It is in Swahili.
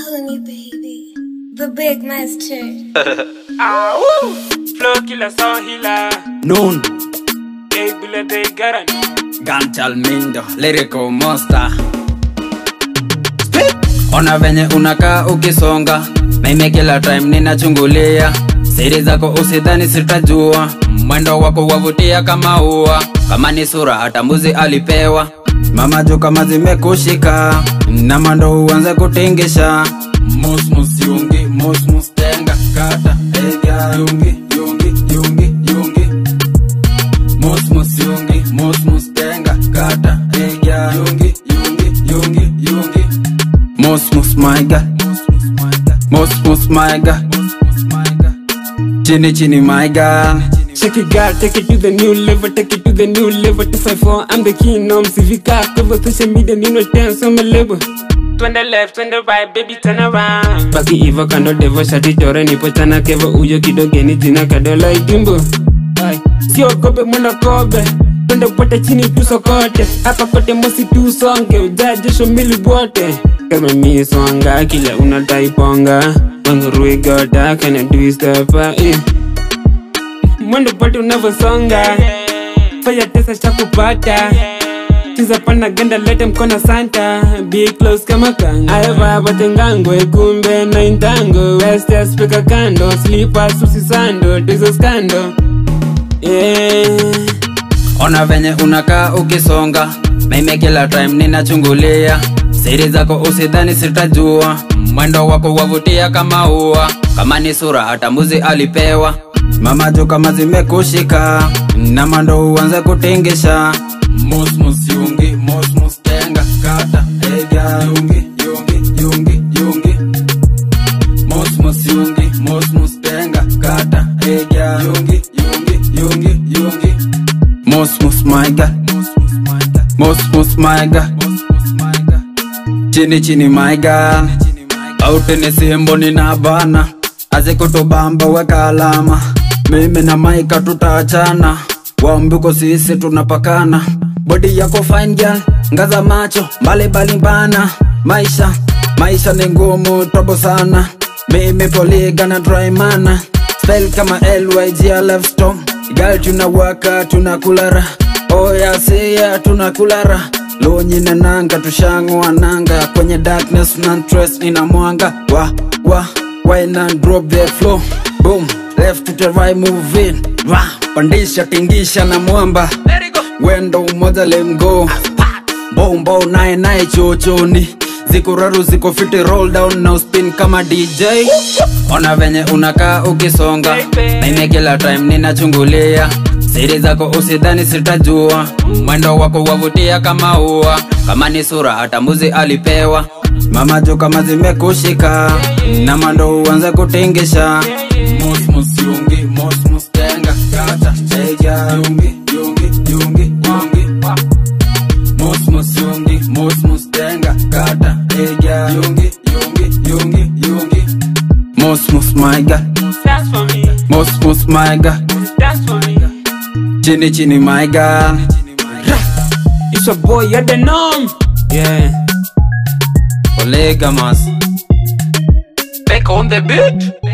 Honey baby, the big master. Ah, woo! Flow killer, sound healer. Noon, Big bullet, they got Gantal Mindo, lyrical monster. Ona venye unakaa ukisonga, mimi kila time ninachungulia siri zako, usidhani sitajua. Mwendo wako wavutia kama ua, kama ni sura hata mbuzi alipewa. Mama juu kama zimekushika, na mando uanze kutingisha. Musmus yungi, musmus tenga, kata, ega, yungi, yungi, yungi, yungi. Musmus yungi, musmus tenga, kata, ega, yungi, yungi, yungi, yungi. Musmus my God, musmus my God, chini chini my God. Shake it, girl, take it to the new level, take it to the new level. 254, I'm the king, I'm Civica. Cover social media, Nino dance on my label. Twende left, twende right, baby turn around. Baki hivyo kando devo, shati chore nipo chana kevo, uyo kidogeni jina kadola idimbo. Ay, Sio kobe mwana kobe, twende pote chini tusokote. Hapa kote mosi tusonge, ujaje shomili bote. Kama mi swanga, kila unadai ponga. Wangu rui goda, kana do step, eh. mwendo pate unavyosonga fanya tesa cha kupata chiza pana ganda lete mkono santa be close kama kanga aeva patengangwe kumbe na intango westes pika kando slippers usisando dizo skando yeah. Ona venye unakaa ukisonga, mimi kila time ninachungulia siri zako, usidhani sitajua. Mwendo wako wavutia kama ua, kama ni sura hata mbuzi alipewa. Mama juu kama zimekushika, na mando uanze kutingisha. Musmus yungi, musmus tenga, kata, ega, yungi, yungi, yungi, yungi. Musmus yungi, musmus tenga, kata, ega, yungi, yungi, yungi, yungi. Musmus my God, musmus my God, chini chini my God. Out ni simbo nina bana, azikutubamba weka alama. Mimi na Maika tutaachana, wambuko sisi tunapakana. Body yako fine girl, ngaza macho mbali mbali bana. Maisha maisha ni ngumu tobo sana, mimi poligana dry mana. Spell kama LYG I love storm Girl tunawaka tunakulara Oya siya tunakulara Lonyi na nanga tushangwa nanga Kwenye darkness na stress ina mwanga Wa wa wine and drop the flow Boom left to the right move in Wa pandisha tingisha na mwamba Wendo umoja let go Bombo nae nae chochoni Ziko raru ziko fiti roll down now spin kama DJ Ona venye unakaa ukisonga Mimi kila time ninachungulia Siri zako usidhani sitajua Mwendo wako wavutia kama ua Kama ni sura hata mbuzi alipewa Mama juu kama zimekushika Na mando uanze kutingisha Musmus yungi, musmus tenga Kata, ega, yungi, yungi, yungi, yungi Musmus yungi, musmus tenga Kata, ega, yungi, yungi, yungi, yungi Musmus my God, Dance for me, musmus my God dance for me. Chini chini my God It's your boy, you're the norm. Yeah. Olegamas Back on the beat.